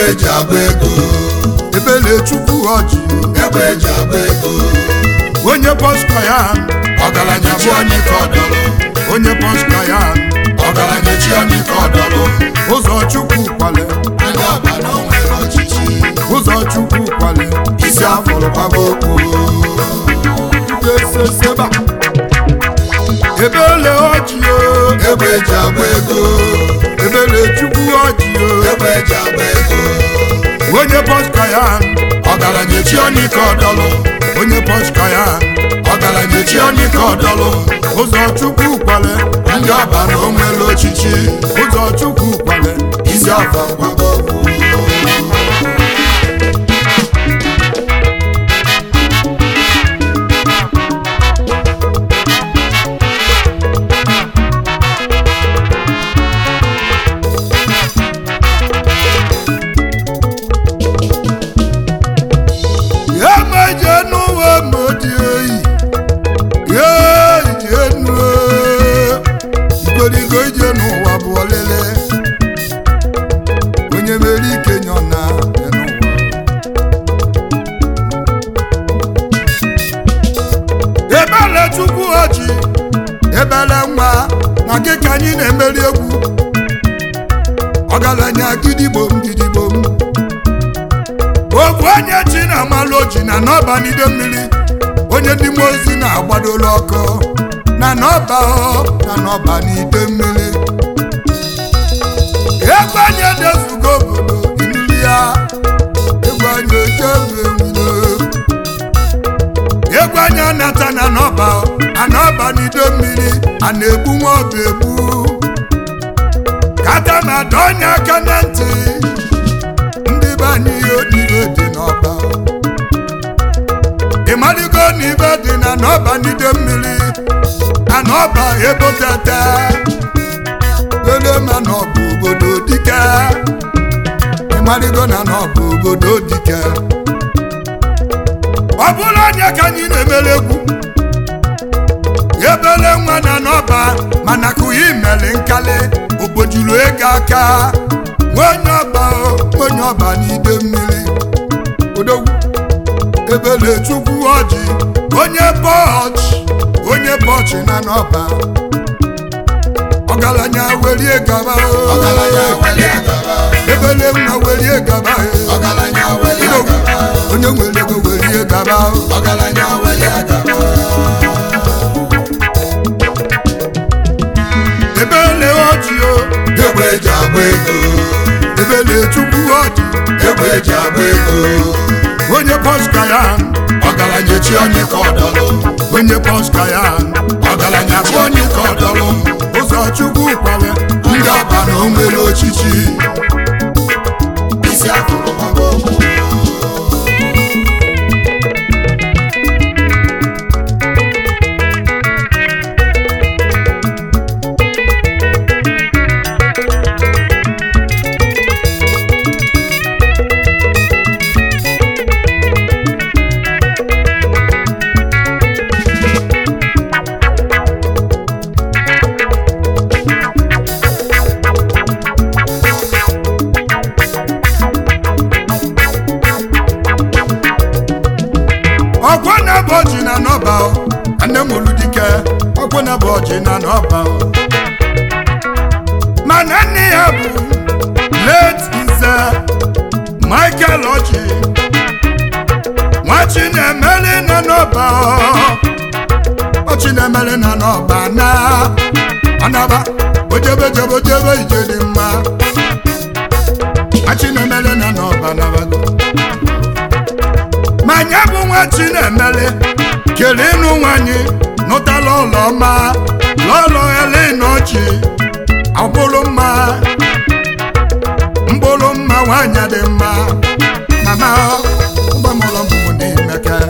eji agba ego ebele chukwu ọjị egbe eji agba ego onye pọska ya ọgaranya chi onye ka ọdọlụ onye pọska ya ọgaranya chi onye ka ọdọlụ ụzọ chukwu kwale anya ọba na o nwere ọchịchị ụzọ chukwu kwale isi afụrụ kwaba okwu eseseba ebele ọjị o egbe eji agba ego ebele chukwu ọjị o egbe eji agba ego onye pọska ya ọgaranya chi onye ka ọdọlụ onye pọska ya ọgaranya chi onye ka ọdọlụ ụzọ chukwu kwale ndị ọba na o nwere ọchịchị ụzọ chukwu kwale isi afọ kwaba okwu ya meje n'ụwa modi oyi ya ije nu igorigo ije n'ụwa bụ ọlele onye mere ike nyọ na ya n'ụwa ebele chukwu ọjị ebele nwa na gị ka anyị na-emeri egwu ọgaranya gidigbom gidigbom ofu onye chi na-amalụ oji na n'ọba n'ide mmiri onye ndị mmụọ ozi na-agbadola ọkụ na n'ọba ọ na n'ọba n'ide mmiri egwu anyị edezugo obodo inuli ya egwu anyị ojebewilo egwu anyị anata na n'ọba a n'ọba n'ide mmiri a na-egbu nwa ọba egbu kata ma dọọ onye aka na ntị ndị be anyị ihe onibe dị n'ọba ị maligo na ibe dị na n'ọba n'ide mmiri na n'ọba ebotete lele ma n'ọba obodo dike ị maligo na n'ọba obodo dike ọ bụrụ onye ka anyị na-emere egwu ebele nwa na n'ọba mana kụghị imeli nkali ogbojuru ego aka nwenye ọba o, nwenye ọba n'ide mmiri odogwu ebele chukwu ọjị onye bọchị onye bọchị na n'ọba ọgaranya werie gaba o. ọgaranya welie gaba ebele nwa werie gaba o. ọgaranya welie Odogwu, gaba onye nwere ego werie gaba o. ọgaranya welie gaba ebele ọjị o egbe eji agba ego ebele chukwu ọjị egbe eji agba ego onye pọska ya ọgaranya chi onye ka ọdọlụ onye pọska ya ọgaranya chi onye ka ọdọlụ ụzọ chukwu kwale ndị ọba na o nwere ọchịchị isi afụrụ kwaba okwu ọkwọ na-abụ ọjị na n'ọba o. nne m olu dike ọkwọ na-abụ ọjị na n'ọba o. mana nne ya bụ late nze michael ọjị nwachi na-emeli na n'ọba o. ọchị na-emeli na n'ọba na ọnaba ojebejebe ojebe ije dị mma nwachi na-emeli na n'ọba nabago ma nya bụ nwa chinemele kere ịnụ nwanyị nụtala ụlọ ọma lọlọ elenochi ọbụrụ mma mkpụrụ mma nwanyị dị mma mama ụgbọmụlọ mbụ n'imeke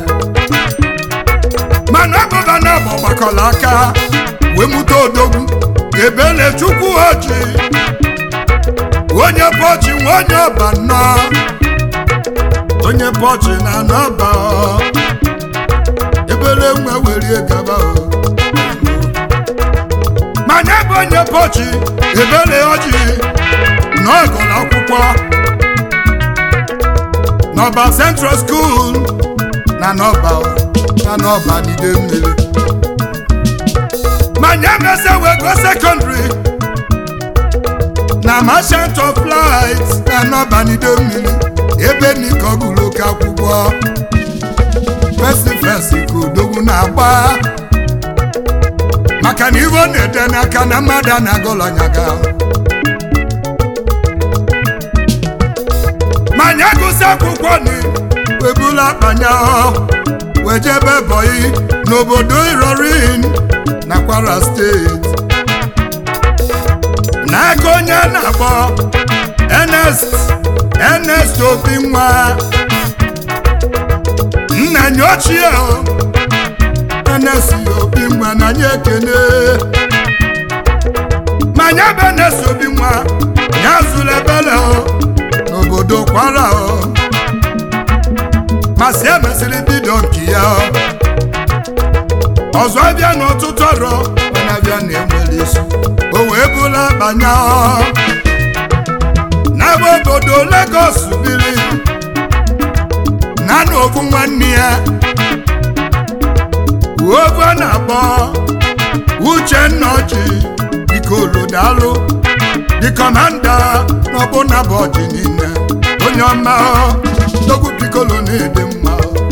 mana ọbụba na bụ gbakọrọ aka wee mụta odogwu ebele chukwu oji onye bọchi nwa onye ọba nnọọ onye bọchị na n'ọba ọ. ebere nwa werie gaba o manya bụ onye bọchị ebere ọjị na ọgụlụ akwụkwọ n'ọba central school na n'ọba na n'ọba n'ide mmiri ma nye mese wee go secondary na merchant of light na n'ọba n'ide mmiri ebe nika ọgụlụ oke akwụkwọ fesi fesi ka odogwu na-agba maka na ivo na-ede n'aka na mmadụ a na-agụlọnyaga ma nye gụsị akwụkwọ ni webula akpanya wejebe bọyị n'obodo irorin na kwara steeti n'aka onye a na-akpọ Ernest Ernest obi nwa nna nye ochie o Ernest obi nwa na nye ekene ma nye bụ Ernest obi nwa ya zụrụ ebele o n'obodo kwara o masị emesịrị bido nke ya o ọzọ abịa n'ọtụtụ ọrụ mana abịa na-enwere isi o wee bụla banya o n'ebe obodo Lagos biri na n'ofu nwanne ya ofu a na-akpọ Uchenna Ọjị Ikolodalụ the commander n'ọbụna bụ ọjị niile onye ọma dogwu pikolo na-ede mma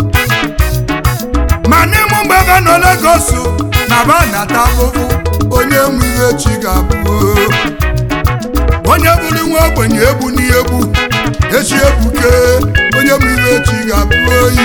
ma n'ime mgbe ebe nọ Lagos na ba nata afụfụ onye nwe ihe chi ga-abụ onye bụrụ nwa ogbenye egbu n'egbu echi ebuke onye nwe ihe chi ga-abụ oyi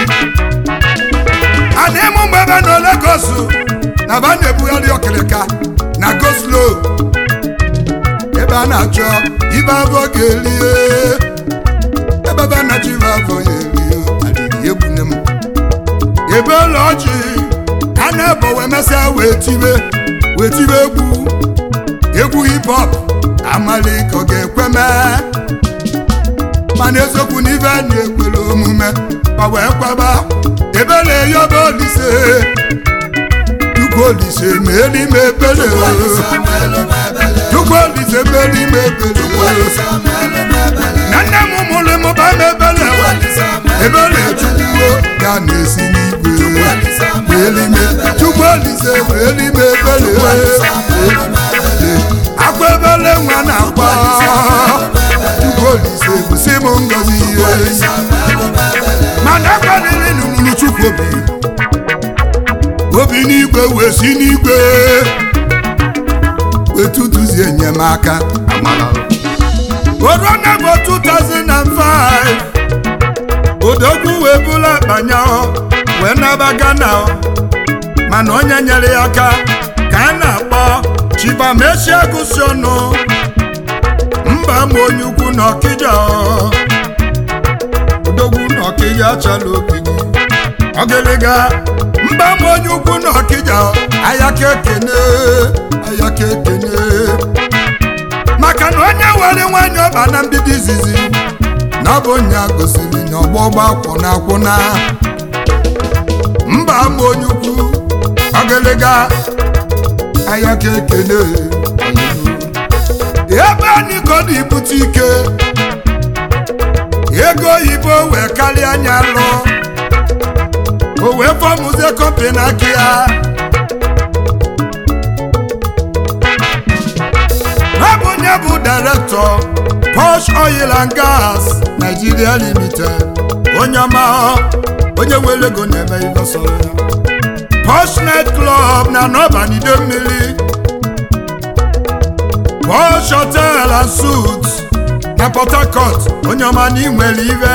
a n'ime mgbe ebe nọ Lagos na ba na-ebugharị ọkịrịka na goslo ebe a na-achọ ibe afọ ga-elie ebe ebe a na-achọ ibe afọ ya elie adịghị egbune m ebe ụlọ ọjị a na-ebo wee mesịa wee tibe wee tibe egwu egwu hip hop amali ka ọ ga-ekwe mee mana eziokwu na ibe a na-ekwere omume ma wee kwaba ebe na-eyobe olise Chukwu olise ma elu ime ebele Chukwu olise ma elu ime ebele na nne m mụrụ m ba m ebele ebele Chukwu ya na-esi n'igwe ma elu ime Chukwu olise ma elu ime ebele akwa ebele nwa na-akwa Chukwu olise gosi m ngozi ihe mana akwaniri n'ụlọ Chukwu obi obi n'igwe wee si n'igwe wetutuzie enyemaka orona bụ 2005 odogwu wee bụla akpanya wee naba Ghana mana onye nyere ya aka ka a na-akpọ Chibamesia gụsi ọnụ mba ma onye ukwu na Ọkịja odogwu na Ọkịja chala ogige ọgịlịga mba ma onye ukwu na ọkịja ayaka ekene ayaka ekene maka na onye were nwanyị ọba na mbido izizi na ọ bụ nya gosiri na ọgbọgba kwụna akwụna mba ma onye ukwu ọgịlịga ayaka ekene ebe anyị kodo ibute ike ego oyibo wee karịa anya lụọ o wee fọmụzie kọmpani aka ya ọ bụ onye bụ direktọ Posh Oil and Gas Nigeria Limited onye ọma onye nwere ego na-eme ibe sọrọ ya Posh Night Club na n'ọbanide mmiri Posh Hotel and Suites na Port Harcourt onye ọma na inwere ibe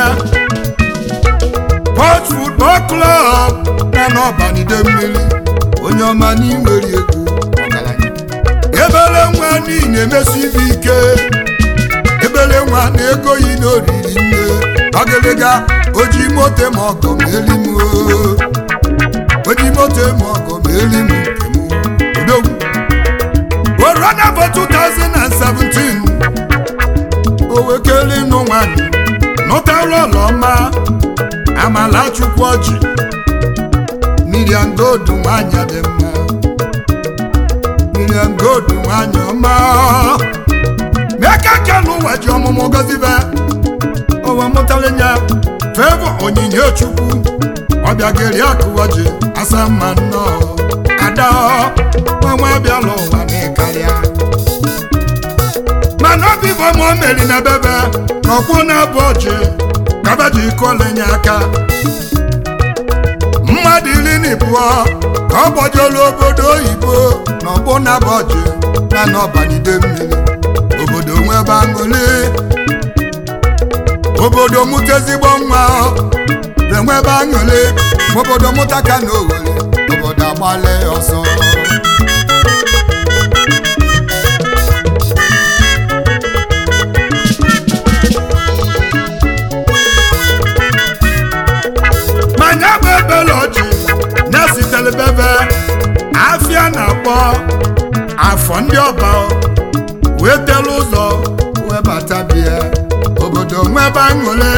Port Football Club na n'ọbanide mmiri onye ọma n'inwere ego ọgaranya ebele nwa n'ihi na-emesi ibe ike ebele nwa na ego yi n'oriri nne ọgịlịga oji moto ma ọgọ ma eli m oo. oji moto ma ọgọ ma eli m nke m odogwu orona bụ 2017 o wekele ịnụ nwanyị nụtara ọlọma amala chukwu ọjị miriam gold nwanyị dị mma miriam gold nwanyị ọma meka kelu ụwa ji ọmụmụ gozibe owe mụtara ya fevọ onyinye chukwu ọbịageri akụwaji asa mma nnọọ ada ọnwa bịala ụwa n'ịkarịa mana obi bụ ma o meri na bebe na ọkwụ na-abụ ọjị kaba ji kolenye aka mmadụ iri na ịbụọ ka ọ gbajolu obodo oyibo na ọgbụ na-abụ ọjị na n'ọbanide mmiri obodo nwebe aṅụli obodo mụta ezigbo nwa enwebe aṅụli ma obodo mụta ka na owere obodo agbale ọsọ manya bụ ebele ọjị na-esitere bebe afịa na-akpọ afọ ndị ọba wee telu ụzọ wee bata bịa obodo nwebe aṅụle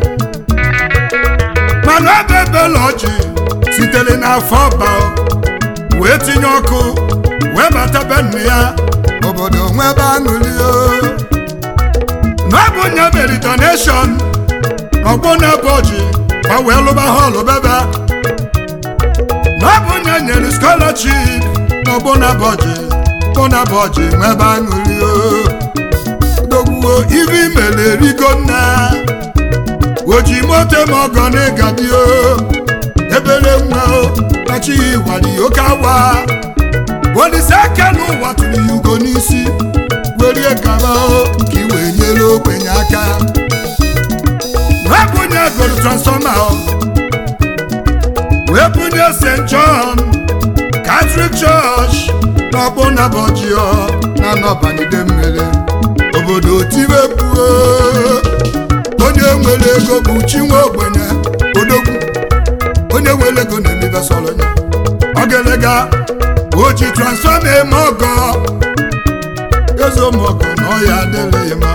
mana ọ bụ ebele ọjị sitere n'afọ ọba wee tinye ọkụ wee bata be nne ya obodo nwebe aṅụli na ọ bụ nye meri donation n'ọgbọ na-ebe ọjị ka wee lụba họlụ bebe na ọ bụ nye nyere scholarship n'ọgbọ na-ebe ọjị bụ na-ebe ọjị nwebe aṅụli dogbuo ibe imere rigo nna oji moto ma ọgọ n'ịgadi o ebere nwa o kachi wari oke awa olise aka n'ụwa tụrụ ya ugo n'isi werie gaba o ka i wee nyere ogbenye aka wee bunye goro transfọma o wee bunye st john catholic church n'ọgbụ nabọjio na nọbanide mmiri obodo tibepuo onye nwere ego bụ chinwe ogbenye odogwu onye nwere ego na-emebe sọrọ ya ogelega o ji transfọma eme ọgọ ezomọgọ na ọya adịrịghị ma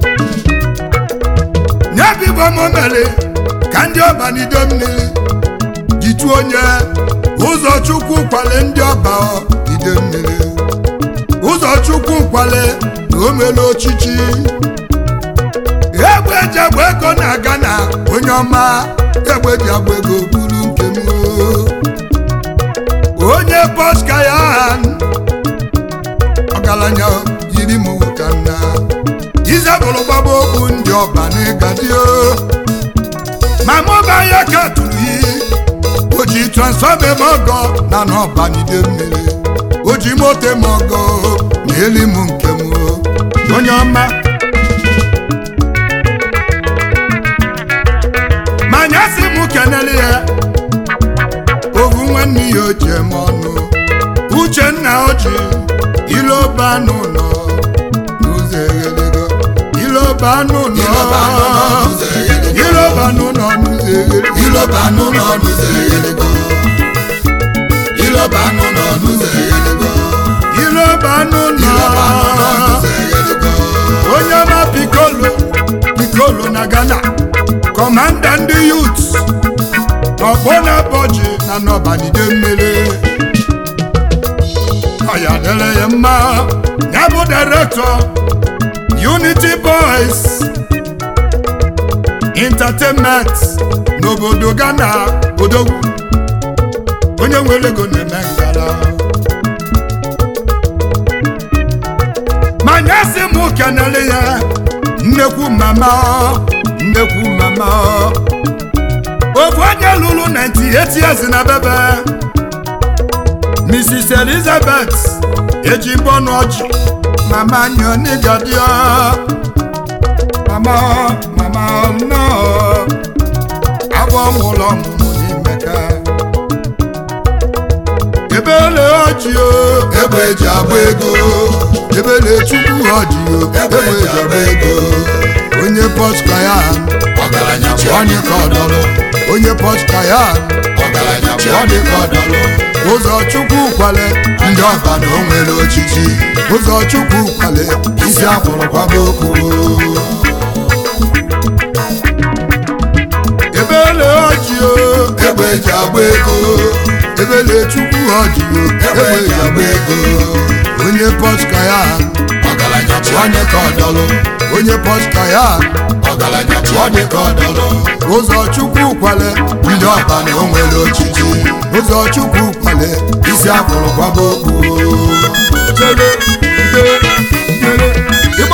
nyebibomomere ka ndị ọbanide mmiri jitu onye ụzọ chukwu kwale ndị ọba ide mmiri ụzọ chukwu kwale na o mere ochichi egbe eji agba ego na-aga na onye ọma egbe ji agba ego buru nke m onye bọska ya ọgaranya yiri m ka nna izebụrụ gbaba okwu ndị ọba n'ịgadio ma mụba ya ka tụrụ iyi o ji transfọma eme ọgọ na n'ọbanide mmiri o ji moto eme ọgọ na eli m nke m onye ọma manya si m kenele ya ovu nwanne ya o ji eme ọnụ uchenna oji iloba n'ụlọ n'ụzọ eghelego iloba n'ụlọ iloba n'ụlọ n'ụzọ eghelego iloba n'ụlọ n'ụzọ eghelego iloba n'ụlọ n'ụzọ eghelego iloba n'ụlọ iloba n'ụlọ n'ụzọ eghelego onye ọma pikolo pikolo na ghana kọmanda ndị yut ọgbọ na-abọji na n'ọbanide mmiri ọya dere ya mma ya bụ direktọ unity boys entertainment n'obodo ghana odogwu onye nwere ego na-eme ngala manya si m kenele ya nnekwu mama nnekwu mama ofu onye lụrụ 98 years na bebe mrs elizabeth ejimbọnụ ọjị mama nyonigadio mama mama nọ agwọ nwụrụ ọmụmụ n'imeka ebele ọjị o egbe eji agba ego ebele chukwu ọjị o egbe eji agba ego onye pọtka ya ọgaranya chi onye ka ọdọrọ onye pọtka ya ọgaranya chi onye ka ọdọrọ ụzọ chukwu kwale ndị ọba na o nwere ochichi ụzọ chukwu kwale isi akwụrụ kwaba okwu ebele ọjị o egbe eji agba ego ebele chukwu ọjị o egbe eji agba ego onye pọtka ya ọgaranya chi onye ka ọdọlụ onye pọska ya ọgaranya chi onye ka ọdọlụ ụzọ chukwu kwale ndị ọba na o nwere ochichi ụzọ chukwu kwale isi afụrụ kwaba okwu chere chere chere ịgba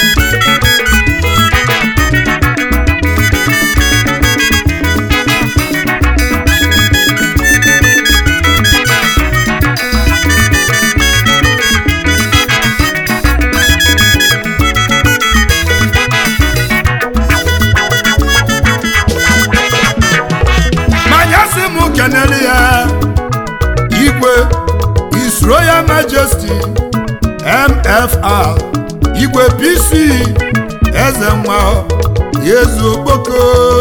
manya si m kenele ya igwe His Royal Majesty MFR igwe PC eze nwa yezu okpoko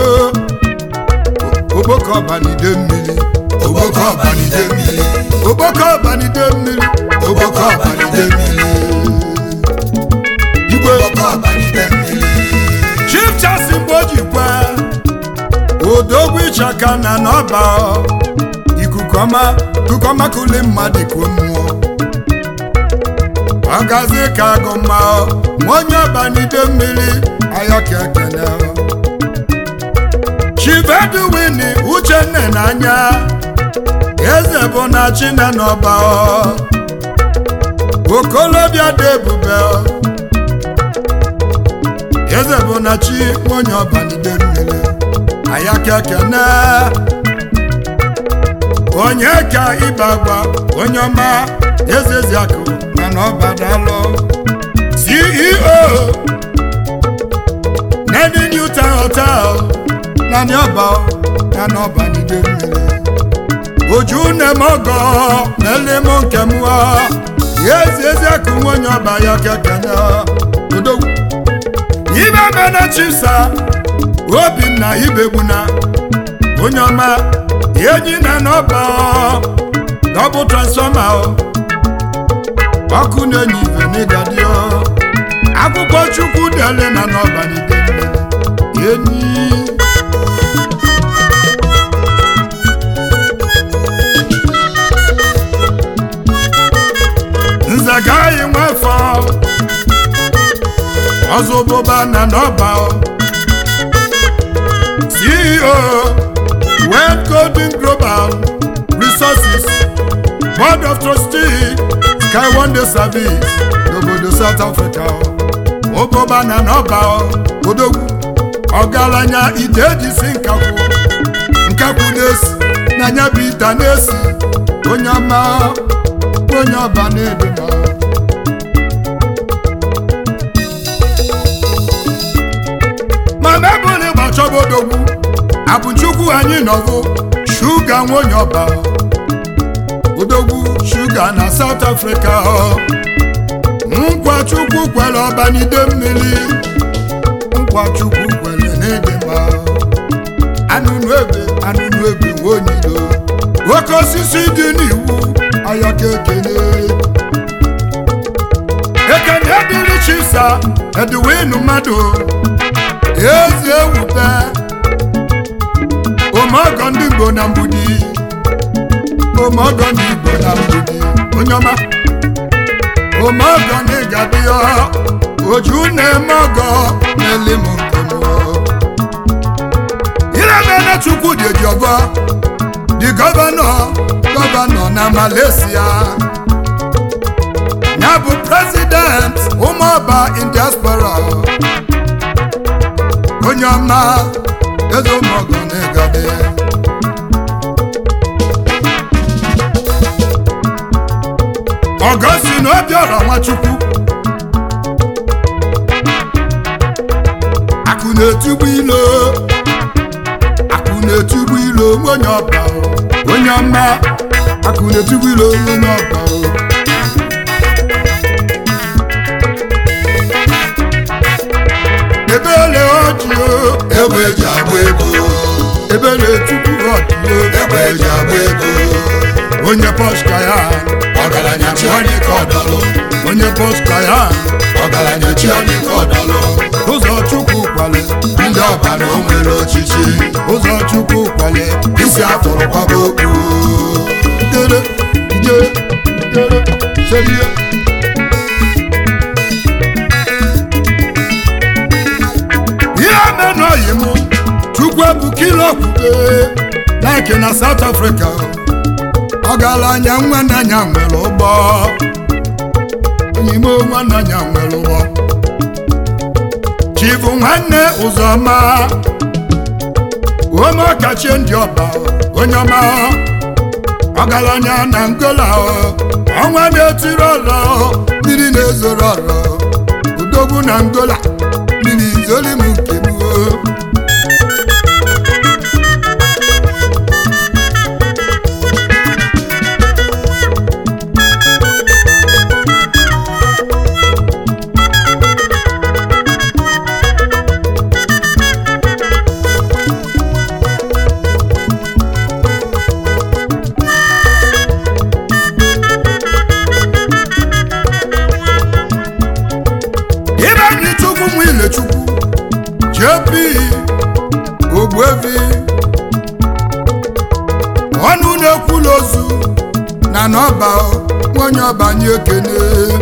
okpoko ọbanide mmiri ogboko ọbanide mmiri okpoko ọbanide mmiri ogboko ọbanide mmiri igwe ogboko ọbanide mmiri Chief Charles Mgbojikwa odogwu ịchaka na n'ọba ikuku ọma ikuku ọma kuli mmadụ ka mmụọ ọgazi ka agụ mma onye ọbanide mmiri ayọka ekene Chief Edwin Uchenne n'anya eze bụ na chine n'ọba okolobịa dị ebube eze bụ na chi onye ọbanide mmiri ayaka ekene onye ka ịba agba onye ọma ezeziakụ mana ọbadalụ ceo nedi newton hotel na niọba na n'ọbanide mmiri oju nemogo melim nke mụọ ezi eziakụ onye ọba ya kekene odogwu ibe mena chisa obinna ibegbuna onye ọma enyi na n'ọba dọbụ transfọma ọkụ na-enye ife n'ịgadio akwụkwọ chukwu dele na n'ọbanide enyi nze gaghị nwefọ ọzọ bụba na n'ọba CEO World Golden Global Resources Board of Trustees Sky Wonder Service n'obodo South Africa ụbụba na n'ọba odogwu ọgaranya ite ejisi nkakwụ nkakwụ na-esi na nya bụ ite na-esi onye ọma onye ọba na-ede ma mana ebụla ịgba chọba odogwu abụchukwu anyị nọbụ shuga nwonye ọba odogwu shuga na South Africa nkwa chukwu kwere ọbanide mmiri nkwa chukwu kwere n'ịdị mma anụnụ ebe anụnụ ebe nwonyilo oke osisi dị n'iwu ayọka ekene ekene dịrị chisa edwinu mmadụ ezi ewube omeọgọ ndị Igbo na mgbudi omeọgọ ndị Igbo na mgbudi onye ọma omeọgọ na ịgadịọ oju na-eme ọgọ na-eli m nke m irebere chukwu dị ejiọgọ dị gọvanọ gọvanọ na Malaysia ya bụ prezident ụmụọba in diaspora onye ọma eze ụmụọgọ na-egade ọgọsi na obiọra nwachukwu akụ na-etigbu ilo akụ na-etigbu ilo onye ọba onye ọma akụ na-etigbu ilo onye ọba ebele ọjị egbe eji agba ego ebele tupu ọjị egbe eji agba ego onye pọska ya ọgaranya chi onye ka ọdọlụ onye pọska ya ọgaranya chi onye ka ọdọlụ ụzọ chukwu kwale ndị ọba na o nwere ochichi ụzọ chukwu kwale isi afụrụ kwaba okwu dere ije dere serie Nike na South Africa ọgaranya nwananya nwere ụgbọ onyimo nwananya nwere ụgbọ chifu nwanne ụzọma ome ọkachie ndị ọba onye ọma ọgaranya na ngola ọnwa na-etiri ọlọ mmiri na-ezoro ọlọ udogwu na ngola mmiri izoli m nke m o. Ibenyi Chukwu mụ ile Chukwu JP Ogbuefi ọnụ na-ekwula ozu na n'ọba onye ọba nye ekene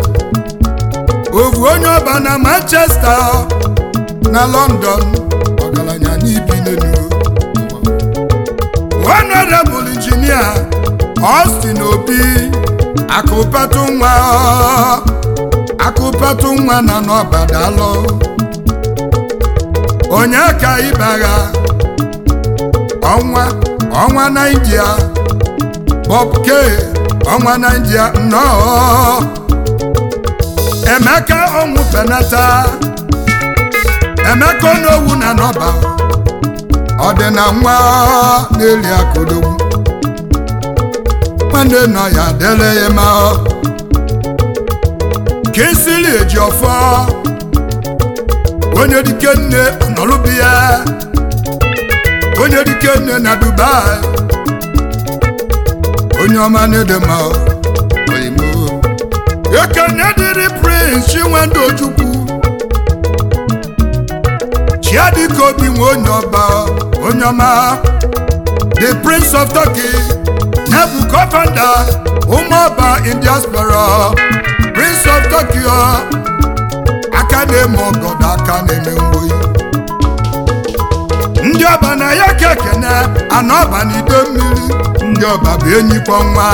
ovu onye ọba na Manchester na London ọgaranya n'ibi n'elu honorable engineer Austin Obi akụpatụ nwa akụpatụ nwa na n'ọbadalụ onye ka ịbagha ọnwa ọnwa naijiria bob k ọnwa naijiria nnọọ emeka ọnwụ penata emeka onowu na n'ọba ọ dị na nwa na-eli akụdogwu nwanne nọ ya dele ya ma kinsili eji ọfọ onye dike nne nọlụbi ya onye dike nne na dubai onye ọma na-edema oyimo ekene dịrị prince chinwendu ojukwu chiadike obi nwe onye ọba onye ọma the prince of turkey nebu co-founder ụmụọba in diaspora prince of tokyo aka na-eme ọgọdọ aka na-eme mgboyi ndị ọba na ya ka ekene ana ọba na ide mmiri ndị ọba bụ enyikwa nwa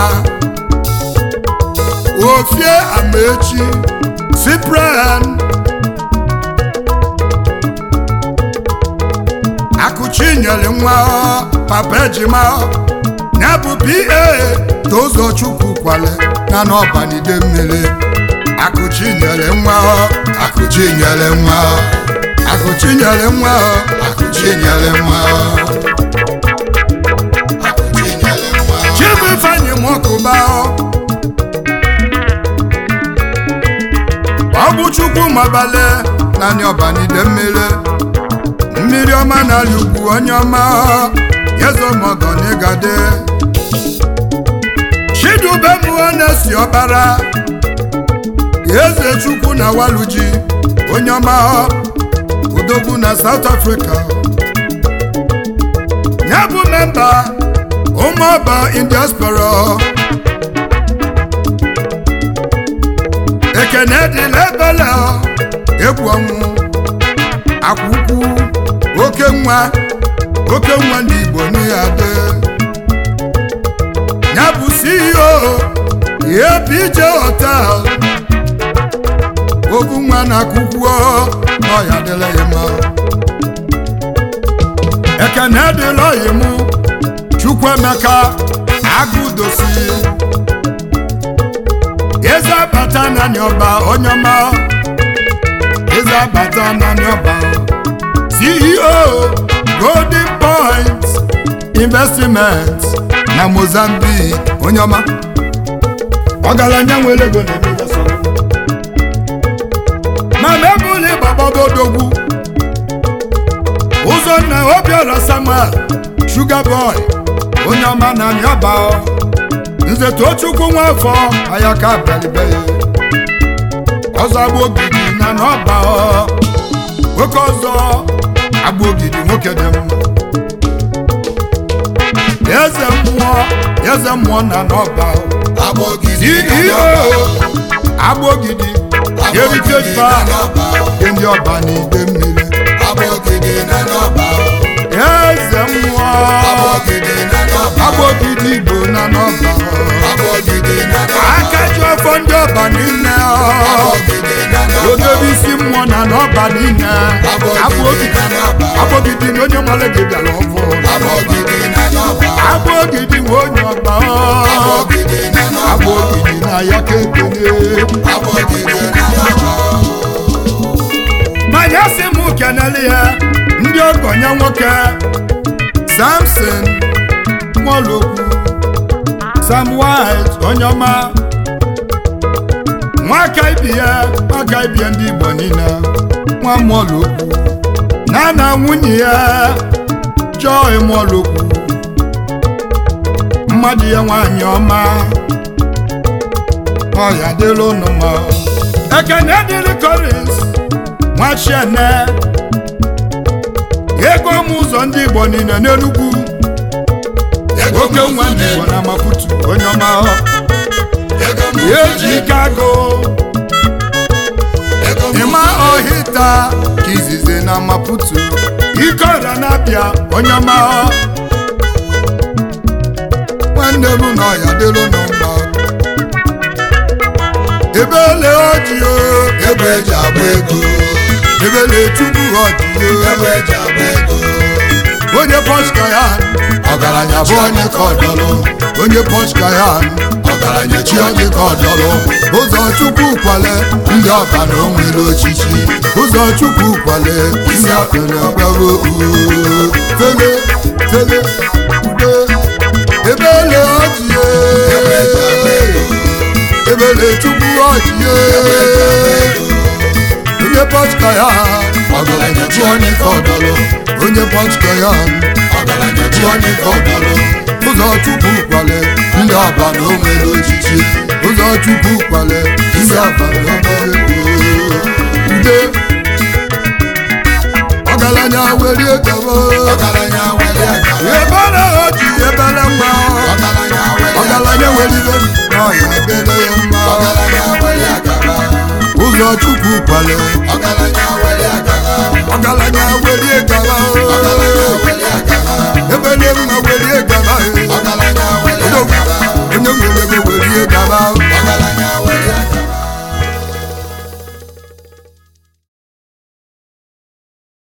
ofie amaechi cyprian akụchi nyere nwa papa ejima ya bụ pa tozo chukwu kwale na n'ọbanide mmiri akụchi nyere nwa akụchi nyere nwa akụchi nyere nwa akụchi nyere nwa akụchi nyere nwa chibifeanyi mọkụba ọ bụ chukwu mabale naanị ọbanide mmiri mmiri ọma n'ala ugwu onye ọma yezomọgọ n'ịgade chidube mụọ na-esi ọbara eze chukwu na waluji onye ọma odogwu na south africa ya bụ memba ụmụọba in diaspora ekene dịla ebele egwu ọnwụ akwụkwụ oke nwa oke nwa ndị igbo n'ihe adị ya bụ ceo APJ hotel ogu nwa na akwụkwọ n'ọya dịla ya mma ekene dịla ọyị mụ chukwuemeka agụdosi eze abata naanị ọba onye ọma eze abata naanị ọba ceo golden point investment na mozambique onye ọma ọgaranya nwere ego na-emega sọrọ ma mebụli gbagbagodogwu ụzọnna obiọra samuel sugar boy onye ọma na nyaba nze tochukwu nwafọ ayaka bịalibe ọzọ agba ogidi na n'ọba nwoke ọzọ agba ogidi nwoke dị mma eze mmụọ eze mmụọ na n'ọba agbọgidi ceo agba ogidi heritage park n'ọba dị ndị ọba na ide mmiri agbọgidi na n'ọba eze mmụọ Abọgide na n'ọba. agbogidi igbo na n'ọba Abọgide na n'ọba. aka ji ọfọ ndị ọba niile Abọgide na n'ọba. odebe isi mmụọ na n'ọba niile Abọgide na n'ọba. agbogidi na onye mara gị bịara ọfọ Abọgide na n'ọba. agbogidi nwe onye ọba Abọgide na n'ọba. agbogidi na ya ka ekele Abọgide na n'ọba. manya sị m kenele ya ndị ogonye nwoke samson nwolokwu sam white onye ọma nwaka ibi ya nwaka ibi ya ndị igbo niile nwa mwolokwu na na nwunye ya joy mwolokwu mmadụ ya nwanyị ọma ọya dịrị ụnụ mma ekene dịrị korins nwachiene ego m ụzọ ndị igbo niile n'enugwu Ego oke nwa ndị igbo na maputu onye ọma Ego m eji ike agụ Ego m ịma ọhịta ka izizi na maputu ike ọrịa na-abịa onye ọma nwanne m na ọya dịrị nụ mma ebele ojio Ego eji agba ego. ebele chukwu ojio Ego eji agba ego. onye pọska ya ọgaranya bụ onye ka ọdọlụ onye pọska ya ọgaranya chi onye ka ọdọlụ ụzọ chukwu kwale ndị ọba na o nwere ochichi ụzọ chukwu kwale isi akụrụ agbago tele tele ude ebele ọjie ebele chukwu ọjie onye pọska ya ọgaranya chi onye ka ọdọlụ onye pọska ya ọgaranya chi onye ka ọdọlụ ụzọ chukwu kwale ndị ọba na o nwere ochichi ụzọ chukwu kwale ndị ọba na o nwere ude ọgaranya werie gaba Ọgaranya were aka. ebere oji ebere mma Ọgaranya were aka. ọgaranya weribe na ọya ebere ya mma Ọgaranya were aka. ụzọ chukwu kwale Ọgaranya were aka. ọgaranya werie gaba Ọgaranya were aka. ebere mma